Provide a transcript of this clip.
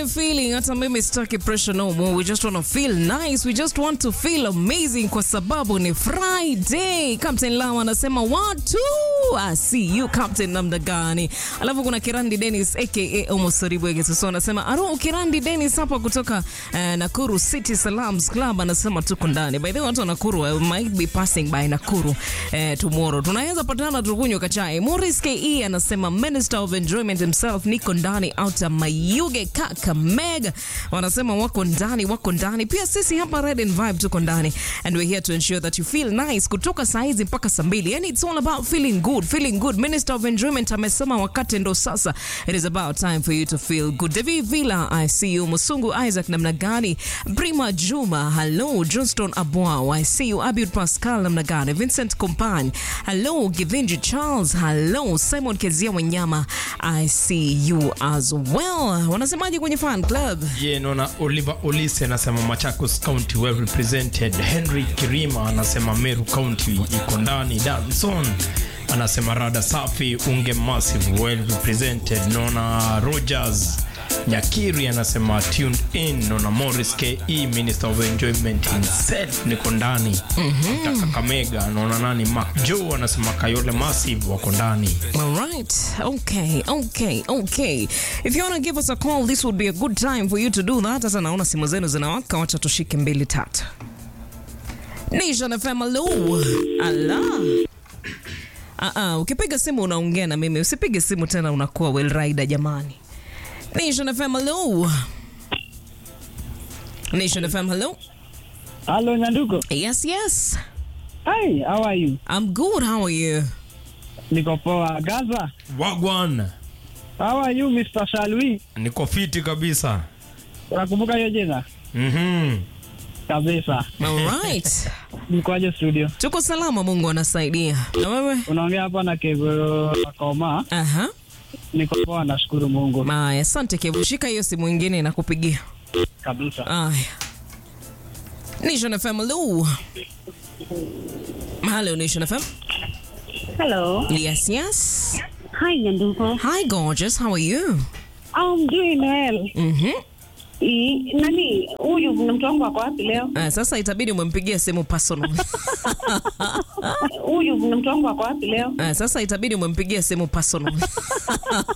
the feeling hata mimi sitaki pressure no more. We just want to feel nice. We just want to feel amazing kwa sababu ni Friday. Captain Lawa anasema watu I see you Captain namna gani? Alafu kuna Kirandi Dennis aka Omo Soribwege Suso anasema aro Kirandi Dennis hapa kutoka uh, Nakuru City Salams Club anasema tuko ndani. By the way watu wa Nakuru I might be passing by Nakuru uh, tomorrow. Tunaweza patana tukunywe kachai. Morris KE anasema Minister of Enjoyment himself niko ndani outer Mayuge Kakamega wanasema wako ndani, wako ndani. Pia sisi hapa Red and Vibe tuko ndani and we're here to ensure that you feel nice kutoka saa hizi mpaka saa mbili. And it's all about feeling good, feeling good. Minister of Enjoyment amesema wakati ndo sasa. It is about time for you to feel good. Devi Villa, I see you. Musungu Isaac namna gani? Brima Juma, hello. Johnston Abwao, I see you. Abud Pascal namna gani? Vincent Kompany, hello. Givinji Charles, hello. Simon Kezia Wanyama, I see you as well. Wanasemaje kwenye fan club? ye naona oliver olise anasema machakos county well represented henry kirima anasema meru county iko ndani danson anasema rada safi unge massive well represented naona rogers nyakiri anasema tuned in naona morris ke minister of enjoyment himself niko ndani mm-hmm. kakamega naona nani mak jo anasema kayole massive wako ndani All right. Okay. Okay. Okay. If you want to give us a call, this would be a good time for you to do that. Sasa naona simu zenu zinawaka, wacha tushike mbili tatu. Nation FM, hello. Ala. Ah ah, ukipiga simu unaongea na mimi. Usipige simu tena unakuwa well rider jamani. Nation FM, hello. Nation FM, hello. Hello, Nyanduko. Yes, yes. Hi, how are you? I'm good. How are you? Niko poa. Gaza. wagwan How are you, Mr. Shalwi? niko fiti kabisa Unakumbuka hiyo jina? mm-hmm. Kabisa. All right. Nikoaje studio? Tuko salama, Mungu anasaidia. Na wewe? Unaongea hapa na Kevo Koma. Aha. Niko poa, nashukuru Mungu. Aya, asante Kevu. Shika hiyo simu ingine inakupigia. Kabisa. Aya. Nation FM, hello. Hello, Nation FM. Hello. Yes, yes. Hi, Nyanduko. Hi, gorgeous. How are you? I'm doing well. Mhm. I, nani huyu na mtu wangu ako wapi leo? Uh, sasa itabidi umempigia simu personal. Huyu na mtu wangu ako wapi leo? Uh, sasa itabidi umempigia simu personal.